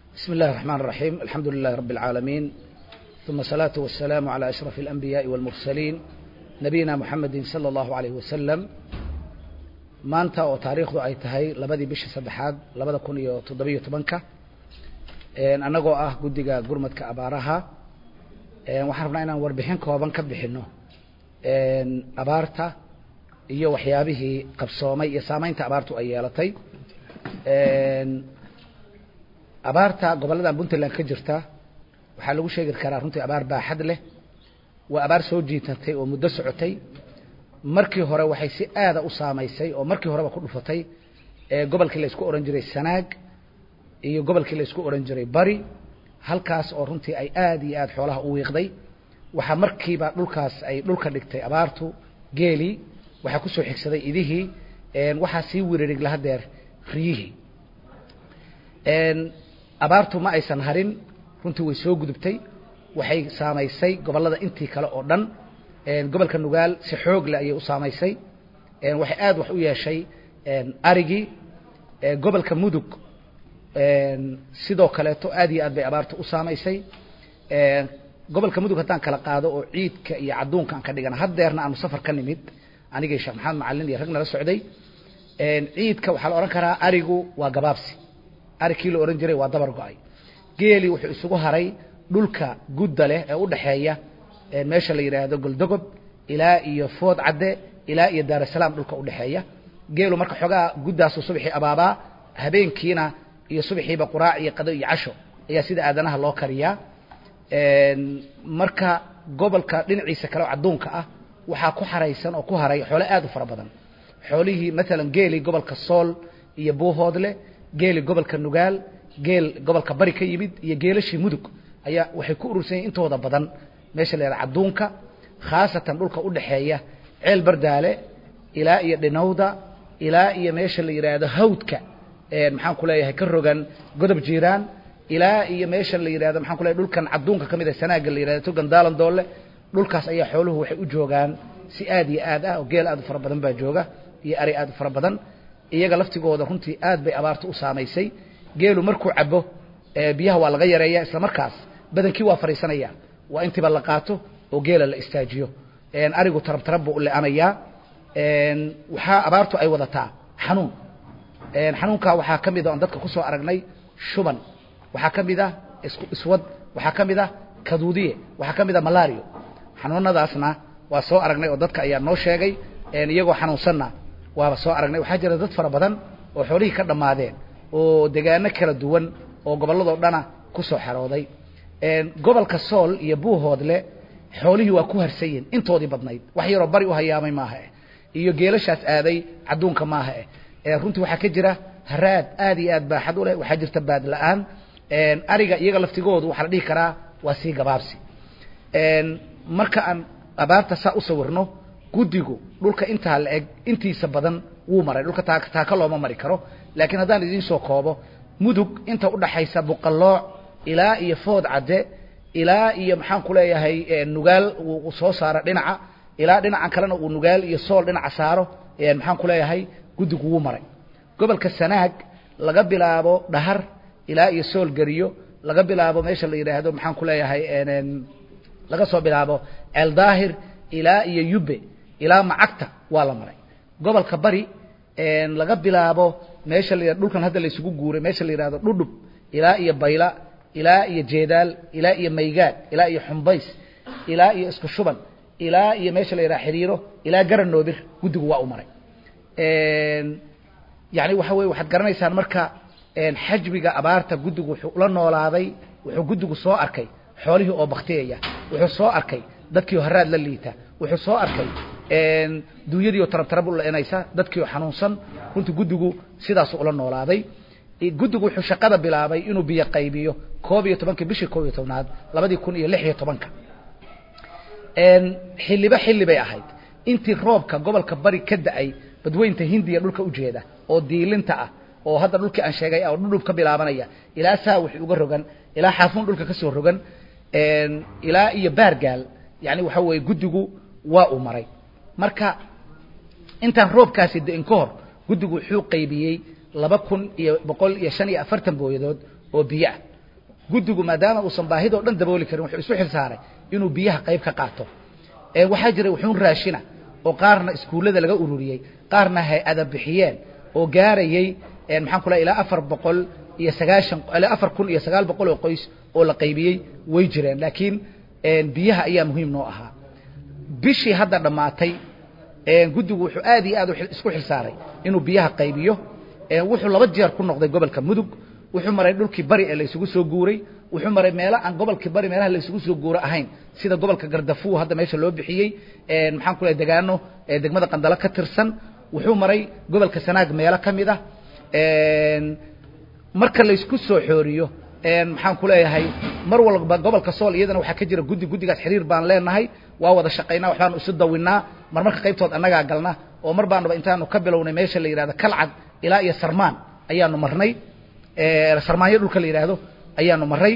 بسم الله الرحمن الرحيم الحمد لله رب العالمين ثم الصلاة والسلام على أشرف الأنبياء والمرسلين نبينا محمد صلى الله عليه وسلم maanta oo taariikhdu ay tahay labadii bishii saddexaad labada kun iyo toddobiyo tobanka annagoo ah guddiga gurmadka abaaraha waxaan rabnaa inaan warbixin kooban ka bixino abaarta iyo waxyaabihii qabsoomay iyo saameynta abaartu ay yeelatay abaarta gobolladan puntland ka jirta waxaa lagu sheegi karaa runtii abaar baaxad leh waa abaar soo jiitatay oo muddo socotay markii hore waxay si aada u saamaysay oo markii horeba ku dhufatay gobolkii la isku odhan jiray sanaag iyo gobolkii la isku odhan jiray bari halkaas oo runtii ay aada iyo aada xoolaha u wiiqday waxaa markiiba dhulkaas ay dhulka dhigtay abaartu geelii waxaa kusoo xigsaday idihii waxaa sii wiririg lahadeer riyihii abaartu ma aysan harin runtii way soo gudubtay waxay saamaysay gobollada intii kale oo dhan gobolka nugaal si xoog leh ayay u saamaysay waxay aada wax u yeeshay arigii gobolka mudug sidoo kaleeto aad iyo aad bay abaartu u saamaysay gobolka mudug haddaan kala qaado oo ciidka iyo cadduunka aan ka dhigana haddeerna aanu safar ka nimid anigii sheekh maxamed macalin iyo rag nala socday ciidka waxaa la odhan karaa arigu waa gabaabsi ari kii la odhan jiray waa dabar go-ay geeli wuxuu isugu haray dhulka gudda leh ee u dhexeeya meesha la yidhaahdo goldogob ilaa iyo food cadde ilaa iyo daarasalaam dhulka udhexeeya geelu marka xoogaa guddaasu subaxii abaabaa habeenkiina iyo subaxiiba quraac iyo qado iyo casho ayaa sida aadanaha loo kariyaa marka gobolka dhinaciisa kale oo cadduunka ah waxaa ku xaraysan oo ku haray xoole aada u fara badan xoolihii maalan geeli gobolka sool iyo buuhoodle geeli gobolka nugaal geel gobolka bari ka yimid iyo geelashii mudug ayaa waxay ku urursan yihin intooda badan meesha la yidhaha cadduunka khaasatan dhulka u dhexeeya ceel bardaale ilaa iyo dhinowda ilaa iyo meesha la yidhaahdo hawdka maxaan ku leeyahay ka rogan godob jiiraan ilaa iyo meesha la yidhahdo maxaan ku leeyahay dhulkan cadduunka ka mid ah sanaaga la yidhahdo togan daalan doole dhulkaas ayaa xooluhu waxay u joogaan si aad iyo aad ah oo geel aad u fara badan baa jooga iyo ari aad u fara badan iyaga laftigooda runtii aad bay abaartu u saamaysay geelu markuu cabo biyaha waa laga yareeya isla markaas badankii waa fariisanaya waa intiiba la qaato oo geela la istaajiyo arigu tarab tarab buu u le-anayaa waxaa abaartu ay wadataa xanuun xanuunkaa waxaa ka mid a oon dadka kusoo aragnay shuban waxaa ka mid ah iswad waxaa ka mid ah kaduudiye waxaa ka mid ah malario xanuunadaasna waa soo aragnay oo dadka ayaa noo sheegay iyagoo xanuunsanna waaba soo aragnay waxaa jira dad fara badan oo xoolihii ka dhammaadeen oo degaano kala duwan oo gobolladoo dhana kusoo xerooday gobolka sool iyo buuhoodle xoolihii waa ku harsan yihin intoodii badnayd wax yaroo bari u hayaamay maaha eh iyo geelashaas aaday cadduunka maaha eh runtii waxaa ka jira haraad aad iyo aad baaxad u leh waxaa jirta baad la-aan ariga iyaga laftigoodu waxaa la dhihi karaa waa sii gabaabsi marka aan abaarta saa u sawirno guddigu dhulka intaa la eg intiisa badan wuu maray dhulka taaka looma mari karo laakiin haddaan idiin soo koobo mudug inta udhaxaysa buqallooc ilaa iyo food cadde ilaa iyo maxaan ku leeyahay nugaal uu soo saaro dhinaca ilaa dhinacan kalena uu nugaal iyo sool dhinaca saaro maxaan ku leeyahay guddigu wuu maray gobolka sanaag laga bilaabo dhahar ilaa iyo sool geriyo laga bilaabo meesha la yidhaahdo maxaan ku leeyahay laga soo bilaabo ceeldaahir ilaa iyo yubbe ilaa macagta waa la maray gobolka bari laga bilaabo meesha la dhulkan hadda la isugu guuray meesha la yidhahdo dhudhub ilaa iyo bayla ilaa iyo jeedaal ilaa iyo maygaad ilaa iyo xumbays ilaa iyo isku shuban ilaa iyo meesha la yidhaha xiriiro ilaa garanoobir guddigu waa u maray yani waxa weye waxaad garanaysaan marka xajmiga abaarta guddigu wuxuu ula noolaaday wuxuu guddigu soo arkay xoolihii oo baktiyaya wuxuu soo arkay dadkii oo haraad la liita wuxuu soo arkay duunyadii oo tarab tarab u la-inaysa dadkii oo xanuunsan runtii guddigu sidaasu ula noolaaday guddigu wuxuu shaqada bilaabay inuu biyo qaybiyo koob iyo tobankii bishii koob iyo tobnaad labadii kun iyo lix iyo tobanka xilliba xilli bay ahayd intii roobka gobolka bari ka da-ay badweynta hindiya dhulka ujeeda oo diilinta ah oo hadda dhulkii aan sheegay oo dhudhub ka bilaabanaya ilaa saa wixii uga rogan ilaa xaafuun dhulka ka soo rogan ilaa iyo baargaal yani waxa weeye guddigu waa uu maray marka intaan roobkaasi da-in ka hor guddigu wuxuu qaybiyey laba kun iyo boqol iyo shan iyo afartan booyadood oo biyo ah guddigu maadaama uusan baahidoo dhan dabooli karin wuxuu isu xil saaray inuu biyaha qayb ka qaato waxaa jiray wuxuun raashina oo qaarna iskuullada laga ururiyey qaarna hay-ada bixiyeen oo gaarayey maxaan ku lehay ilaa afar boqol iyo sagaashan ilaa afar kun iyo sagaal boqol oo qoys oo la qaybiyey way jireen laakiin biyaha ayaa muhiim noo ahaa bishii hadda dhammaatay guddigu wuxuu aad iyo aad isku xil saaray inuu biyaha qaybiyo wuxuu laba jeer ku noqday gobolka mudug wuxuu maray dhulkii bari ee laysugu soo guuray wuxuu maray meelo aan gobolkii bari meelaha laysugu soo guuro ahayn sida gobolka gardafuw hadda meesha loo bixiyey maxaan ku lehay degaano degmada qandalo ka tirsan wuxuu maray gobolka sanaag meelo ka mid ah marka laysku soo xooriyo maxaan ku leeyahay mar walba gobolka sool iyadana waxaa ka jira guddi guddigaas xiriir baan leenahay waa wada shaqaynaa waxbaanu isu dawinnaa mar marka qaybtood annagaa galna oo mar baanuba intaanu ka bilownay meesha la yidhahdo kalcad ilaa iyo sarmaan ayaanu marnay sarmaanyo dhulka la yidhaahdo ayaanu maray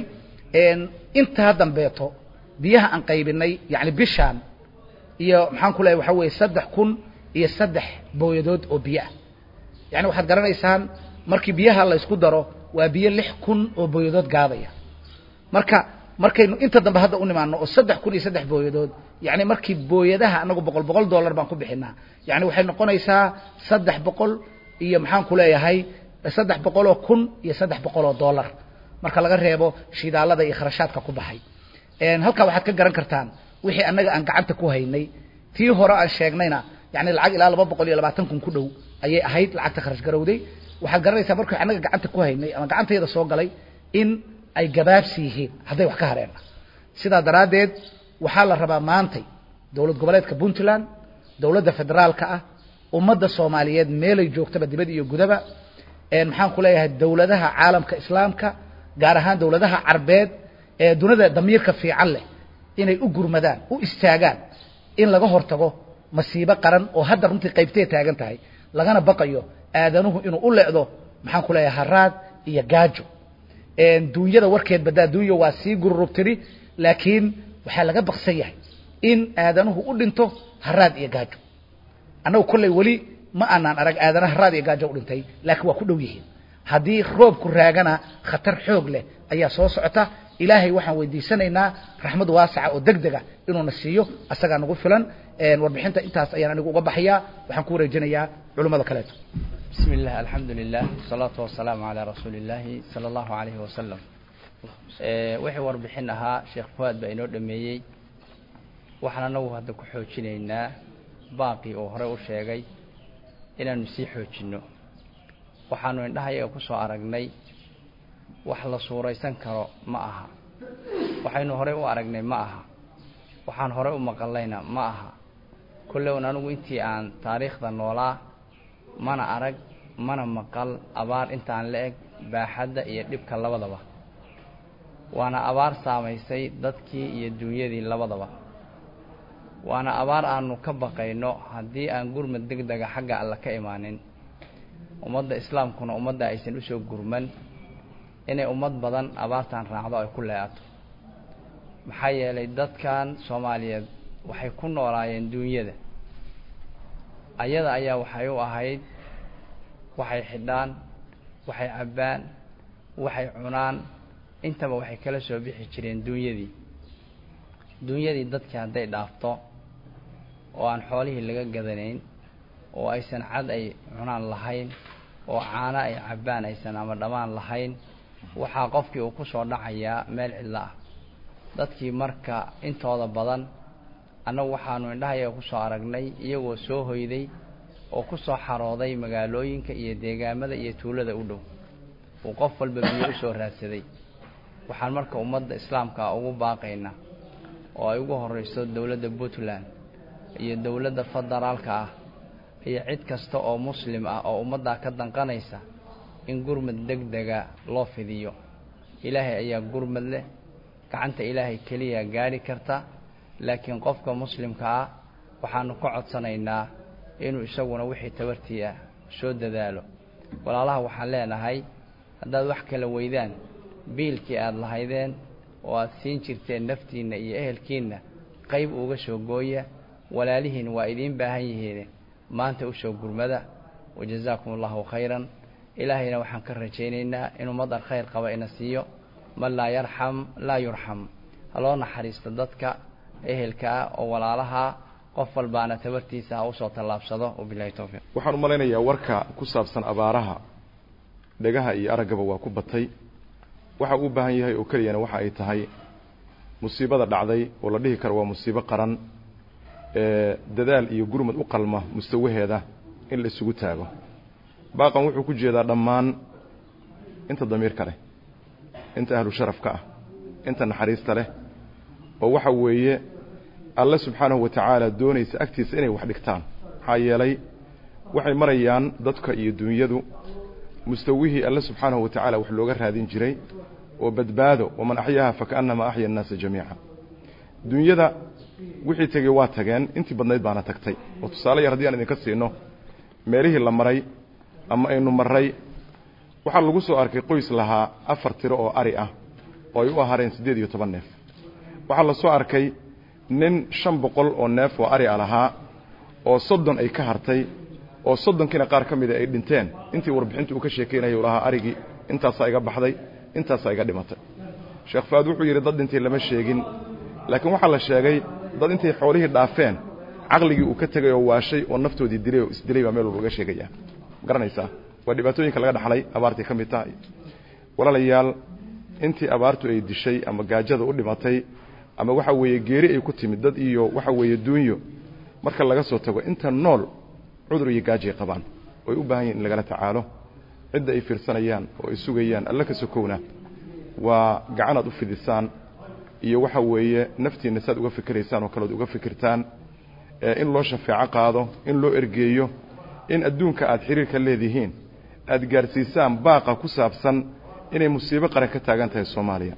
intaa dambeeto biyaha aan qaybinay yani bishaan iyo maxaan ku leeyahay waxaa weeye saddex kun iyo saddex booyadood oo biyo ah yani waxaad garanaysaan markii biyaha la ysku daro waa biyo lix kun oo booyadood gaadaya marka markaynu inta dambe hadda u nimaano oo saddex kun iyo saddex booyadood yani markii booyadaha anagu boqol boqol dollar baan ku bixinaa yani waxay noqonaysaa saddex boqol iyo maxaan ku leeyahay saddex boqoloo kun iyo saddex boqoloo dollar marka laga reebo shidaalada iyo kharashaadka ku baxay halkaa waxaad ka garan kartaan wixii annaga aan gacanta ku haynay tii hore aan sheegnayna yani lacag ilaa laba boqol iyo labaatan kun ku dhow ayay ahayd lacagta kharash garowday waxaad garanaysaa markii annaga gacanta ku haynay ama gacantayda soo galay in ay gabaabsi yihiin hadday wax ka hareenna sidaa daraaddeed waxaa la rabaa maantay dowlad goboleedka puntland dowladda federaalka ah ummadda soomaaliyeed meelay joogtaba dibad iyo gudaba maxaan ku leeyahay dowladaha caalamka islaamka gaar ahaan dowladaha carbeed ee dunida damiirka fiican leh inay u gurmadaan u istaagaan in laga hortago masiibo qaran oo hadda runtii qaybtee taagan tahay lagana baqayo aadanuhu inuu u lecdo maxaan ku leeyahay haraad iyo gaajo duunyada warkeed badaa duunya waa sii gururubtiri laakiin waxaa laga baqsan yahay in aadanuhu u dhinto haraad iyo gaajo annagu kolley weli ma aanaan arag aadana haraad iyo gaajo u dhintay laakiin waa ku dhow yihiin haddii roobku raagana khatar xoog leh ayaa soo socota ilaahay waxaan weydiisanaynaa raxmad waasaca oo deg dega inuuna siiyo asagaa nagu filan warbixinta intaas ayaan anigu uga baxayaa waxaan ku wareejinayaa culimmada kaleeto bismi illah alxamdu lilah wasalaatu wasalaamu calaa rasuuli illaahi sala allahu calayhi wasalam wixii warbixin ahaa sheekh fuaad baa inoo dhameeyey waxaan anagu hadda ku xoojinaynaa baaqii uu horey u sheegay inaanu sii xoojinno waxaanu indhahayaga ku soo aragnay wax la suuraysan karo ma aha waxaynu horey u aragnay ma aha waxaan horey u maqallayna ma aha kollewn anigu intii aan taariikhda noolaa mana arag mana maqal abaar intaan la eg baaxadda iyo dhibka labadaba waana abaar saamaysay dadkii iyo duunyadii labadaba waana abaar aanu ka baqayno haddii aan gurmad deg dega xagga alle ka imaanin ummadda islaamkuna ummadda aysan usoo gurman inay ummad badan abaartan raacdo ay ku leeato maxaa yeelay dadkan soomaaliyeed waxay ku noolaayeen duunyada ayada ayaa waxay u ahayd waxay xidhaan waxay cabbaan waxay cunaan intaba waxay kala soo bixi jireen duunyadii duunyadii dadkii hadday dhaafto oo aan xoolihii laga gadanayn oo aysan cad ay cunaan lahayn oo caano ay cabbaan aysan ama dhammaan lahayn waxaa qofkii uu ku soo dhacayaa meel cidlo ah dadkii marka intooda badan annagu waxaanu indhahayaga ku soo aragnay iyagoo soo hoyday oo ku soo xarooday magaalooyinka iyo deegaamada iyo tuulada u dhow uu qof walba biyo u soo raadsaday waxaan marka ummadda islaamka ugu baaqaynaa oo ay ugu horreyso dowladda puntland iyo dowladda federaalka ah iyo cid kasta oo muslim ah oo ummaddaa ka danqanaysa in gurmad deg dega loo fidiyo ilaahay ayaa gurmad leh gacanta ilaahay keliya gaadhi karta laakiin qofka muslimka ah waxaanu ka codsanaynaa inuu isaguna wixii tabartii ah soo dadaalo walaalaha waxaan leenahay haddaad wax kala weydaan biilkii aada lahaydeen oo aada siin jirteen naftiinna iyo ehelkiinna qayb uga soo gooya walaalihiin waa idiin baahan yihiin maanta u soo gurmada wajazaakum allahu khayran ilaahayna waxaan ka rajaynaynaa inuu madar khayr qaba ina siiyo man laa yarxam laa yurxam ha loo naxariisto dadka ehelka ah oo walaalaha qof walbaana tabartiisa ha usoo tallaabsado wabilahi towfiiq waxaan u malaynayaa warka ku saabsan abaaraha dhegaha iyo araggaba waa ku batay waxa uu u baahan yahay oo keliyana waxa ay tahay musiibada dhacday oo la dhihi karo waa musiibo qaran ee dadaal iyo gurmad u qalma mustawaheeda in la isugu taago baaqan wuxuu ku jeedaa dhammaan inta damiirka leh inta ahlu sharafka ah inta naxariista leh oo waxa weeye alle subxaanahu wa tacaala doonaysa agtiisa inay wax dhigtaan maxaa yeelay waxay marayaan dadka iyo dunyadu mustawihii alle subxaanahu wa tacaala wax looga raadin jiray oo badbaado waman axyaaha fakaannama axya annaasa jamiica dunyada wixii tegey waa tageen intii badnayd baana tagtay oo tusaale yar haddii aan idinka siino meelihii la maray ama aynu marray waxaa lagu soo arkay qoys lahaa afar tiro oo ari ah oo ay u ahaareen siddeed iyo toban neef waxaa la soo arkay nin shan boqol oo neef oo ari a lahaa oo soddon ay ka hartay oo soddonkiina qaar ka mida ay dhinteen intii warbixintu uu ka sheekaynayay u lahaa arigii intaasaa iga baxday intaasaa iga dhimatay sheekh faad wuxuu yidhi dad dhintay lama sheegin laakiin waxaa la sheegay dad intay xoolihii dhaafeen caqligii uu ka tegay oo waashay oo naftoodii dilay oo isdilay baa meel walba laga sheegaya garanaysaa waa dhibaatooyinka laga dhaxlay abaartay ka mid tahay walaalayaal intii abaartu ay dishay ama gaajada u dhimatay ama waxa weeye geeri ay ku timid dad iyo waxa weeye duunyo marka laga soo tago inta nool cudur iyo gaajay qabaan oy u baahan yihin in lagala tacaalo cidda ay fiirsanayaan oo ay sugayaan alla ka sokowna waa gacanaad u fidisaan iyo waxa weeye naftiinna saad uga fikiraysaan oo kaleod uga fikirtaan in loo shafeeco qaado in loo ergeeyo in adduunka aad xiriirka leedihiin aad gaarsiisaan baaqa ku saabsan inay musiibo qaran ka taagan tahay soomaaliya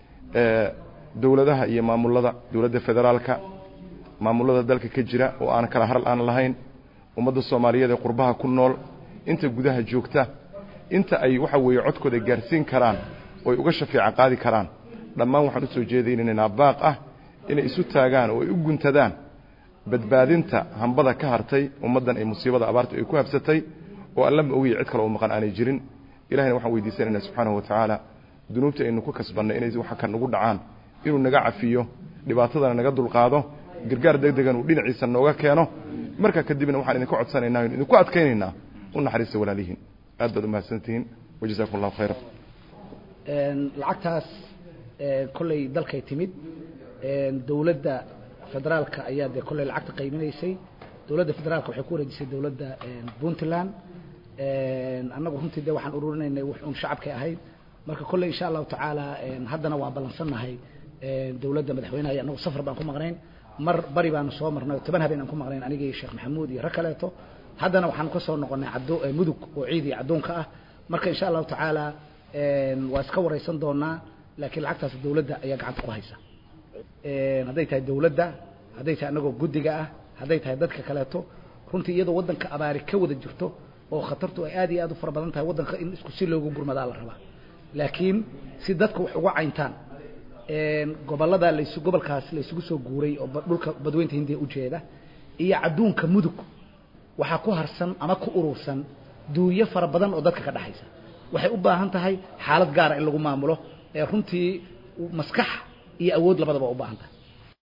dowladaha iyo maamulada dowladda federaalka maamulada dalka ka jira oo aan kala haral aan lahayn ummadda soomaaliyeed ee qurbaha ku nool inta gudaha joogta inta ay waxa weeye codkooda gaarsiin karaan oo ay uga shafeeca qaadi karaan dhammaan waxaan usoo jeedaynaynaa baaq ah inay isu taagaan oo ay u guntadaan badbaadinta hambada ka hartay ummaddan ay musiibada abaarta ay ku habsatay oo allama ogiya cid kale oo maqan aanay jirin ilahayna waxaan weydiisanaynaa subxaanahu wa tacaala dunuubta aynu ku kasbannay inay waxa ka nagu dhacaan inuu naga cafiyo dhibaatadana naga dulqaado gargaar deg degan uu dhinaciisa nooga keeno markaa kadibna waxaan idinka codsanaynaa inu idinku adkaynaynaa u naxariista walaalihiin aad baad umahadsantihiin wajazakum allahu khayra lacagtaas kolley dalkay timid dowladda federaalka ayaa dee kolley lacagta qaybinaysay dowladda federaalka waxay ku wareejisay dowladda puntland annagu runtii de waxaan ururinaynay wax un shacabkay ahayd marka kolley insha allahu tacaala haddana waa ballansannahay dowladda madaxweynaha annagu safar baan ku maqnayn mar bari baanu soo marnay oo toban habeen aan ku maqnayn aniga iyo sheekh maxamuud iyo rag kaleeto haddana waxaanu ka soo noqonnay caddo mudug oo ciid iyo caddoonka ah marka insha allahu tacaala waa iska waraysan doonaa laakiin lacagtaas dowladda ayaa gacanta ku haysa hadday tahay dowladda hadday tahay annagoo guddiga ah hadday tahay dadka kaleeto runtii iyadoo waddanka abaari ka wada jirto oo khatartu ay aad iyo aad u fara badan tahay waddanka in isku si loogu gurmadaa la rabaa laakiin si dadka wax uga cayntaan gobollada lays gobolkaas laysugu soo guuray oo dhulka badweynta hindiya ujeeda iyo cadduunka mudug waxaa ku harsan ama ku urursan duunyo fara badan oo dadka ka dhexaysa waxay u baahan tahay xaalad gaara in lagu maamulo ee runtii maskax iyo awood labadaba u baahan tahay